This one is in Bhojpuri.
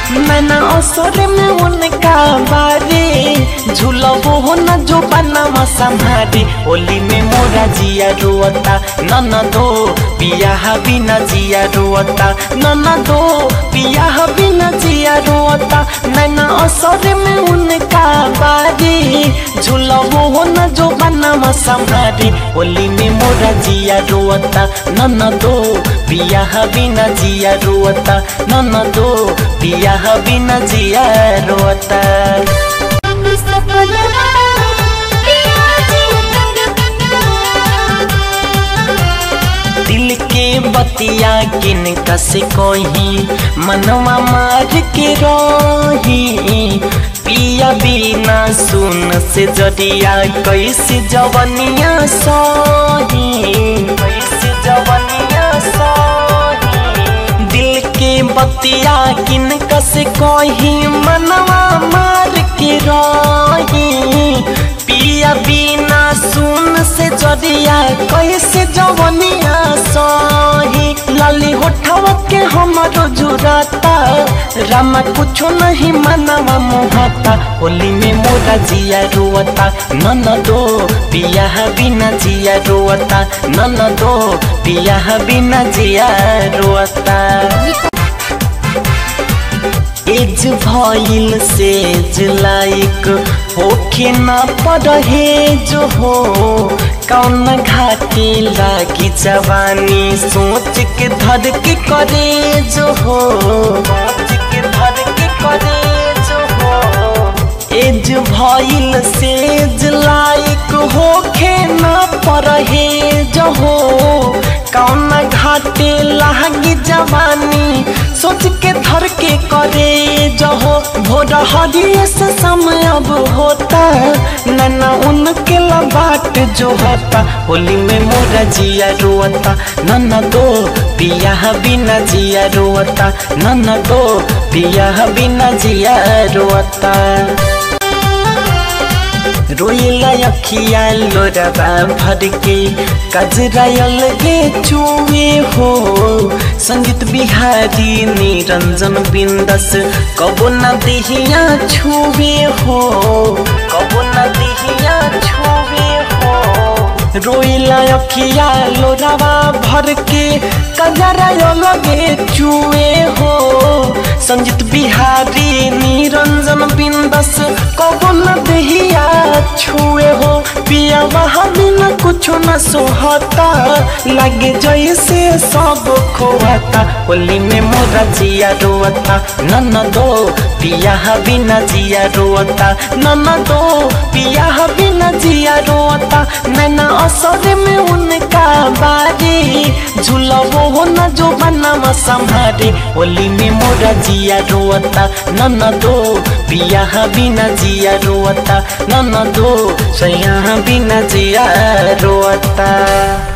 मैंने असर में उनका बारे झूलबो हो न जो बनवा संभारे होली में मोरा जिया रोता नन दो पिया बिना जिया रोता नन दो पिया बिना जिया रोता मैंने असर में उनका बारे झूलबो हो न जो बनवा संभारे होली में मोरा जिया रोता नन दो पिया बिना जिया रोता नन दो पिया बिना जिया रोता सपनवा पिया जी दिल के बतिया किन कसे कोही मनवा मार के रही पिया बिना सुन से जरिया कैसे जवनिया सही कैसे जवनिया सही दिल के बतिया किन कसे कोही मनवा मार के रही पिया बिना सुन से जरिया कैसे जवनिया सही लाली होठवा के हमारो जुराता रामा कुछो नहीं मनवा मोहता होली में मोरा जिया रोता नन दो पिया बिना जिया रोता नन दो पिया बिना जिया रोता एज भइल सेज लाइक होखे न पड़हे जो हो कौन घाटे लागी जवानी सोच के धर के करे जो हो सोच के धर के करे जो हो एज भइल सेज लाइक होखे न पड़हे जो हो कौन घाटे लागी जवानी सोच के धर के करे जहो भोर हरिये से समय अब होता नैना उनके बाट जो होता होली में मोरा जिया रोता नन्ना दो पिया बिना जिया रोता नन्ना दो पिया बिना जिया रोता रोइला अखिया लोरबा भर के कजरा अलगे चुए हो संगीत बिहारी निरंजन बिंदस कबो न दिहिया छुए हो कबो न दिहिया छुए हो रोइला अखिया लोरावा भर के कजरा अलगे चुए हो संगीत बिहारी निरंजन बिंदस कबो न दिहिया छुए हो पिया वहाँ बिना कुछ न सोहता लगे जैसे सब खोहता होली में मोरा जिया रोता नन दो पिया बिना जिया रोता नन दो पिया बिना जिया रोता नैना असर में उनका बारे झूलबो हो न जो बनवा संभारे होली में मोरा जिया रोता नन दो पिया बिना जिया रोता नन दो सैया बिना जिया रोता